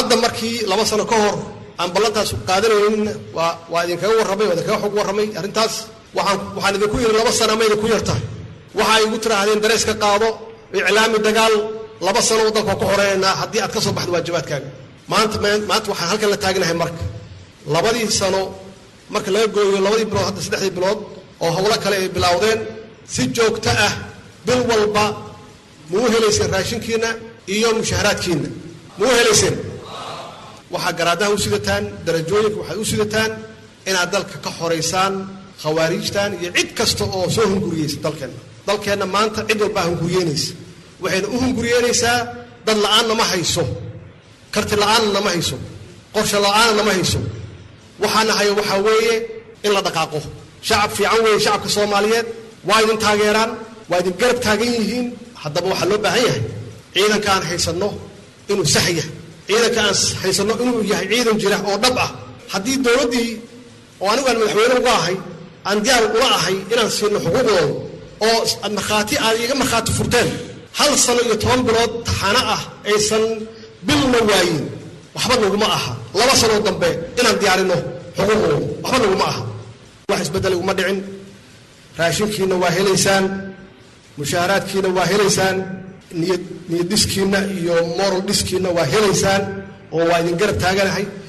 hadda markii laba sano ka hor aan ballantaas qaadanaynin waa waa idinkaga warramay waa idinkaga xog warramay arrintaas waxaan waxaan idinku yidhi laba sana ma idinku yar tahay waxa ay igu tiraahdeen dareeska qaado iclaami dagaal laba sano waddanka ku xoreeynaa haddii aad ka soo baxdo waajibaadkaaga maanta maanta waxaan halkan la taagnahay marka labadii sano marka laga gooyo labadii bilood hadda saddexdii bilood oo howlo kale ay bilowdeen si joogto ah bil walba muu helayseen raashinkiina iyo mushaharaadkiina muu helayseen waxaa garaadaha u sidataan darajooyinka waxay u sidataan inaad dalka ka xoraysaan khawaariijtan iyo cid kasta oo soo hunguriyeysa dalkeenna dalkeenna maanta cid walbaa hunguriyeynaysa waxayna u hunguriyeynaysaa dad la-aanna ma hayso karti la-aanna nama hayso qorshe la-aanna nama hayso waxaana hayo waxaa weeye in la dhaqaaqo shacab fiican weeye shacabka soomaaliyeed waa idin taageeraan waa idin garab taagan yihiin haddaba waxaa loo baahan yahay ciidanka aan haysanno inuu sax yahay ciidanka aan haysanno inuu yahay ciidan jira oo dhab ah haddii dowladdii oo anigu aan madaxweyne uga ahay aan diyaar ula ahay inaan siino xuquuqdooda oo markhaati aad iga markhaati furteen hal sano iyo toban bilood taxano ah aysan bilna waayin waxba naguma aha laba sanoo dambe inaan diyaarino xuquuqdooda waxba naguma aha wax isbeddel iguma dhicin raashinkiina waa helaysaan mushaaharaadkiina waa helaysaan niyad niyad dhiskiinna iyo moral dhiskiinna waa helaysaan oo waa idin garab taaganahay